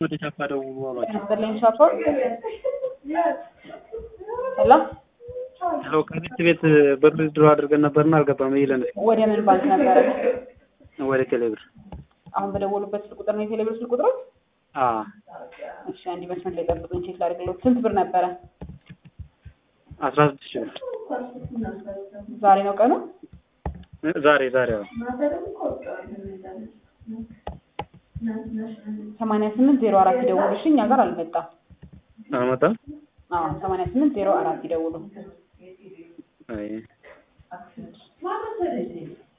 ወደ ቻፓ ደውሉ አሏቸው። ያስጠላኝ ሻፖ ሄሎ ሄሎ ከቤት ቤት ብር ድሮ አድርገን ነበርና አልገባም ይለን ወደ ምን ባንክ ነበረ? ወደ ቴሌብር አሁን በደወሉበት ስልክ ቁጥር ነው የቴሌብር ስልክ ቁጥሩ? አ እሺ አንድ መስመር ላይ ጠብቁኝ፣ ቼክ ላድርግልዎት። ስንት ብር ነበረ? አስራ ስድስት ሺህ ብር ዛሬ ነው ቀኑ? ዛሬ ዛሬ አዎ ሰማንያ ስምንት ዜሮ አራት ይደውሉ። እሺ እኛ ጋር አልመጣም። አልመጣም። አዎ ሰማንያ ስምንት ዜሮ አራት ይደውሉ። አይ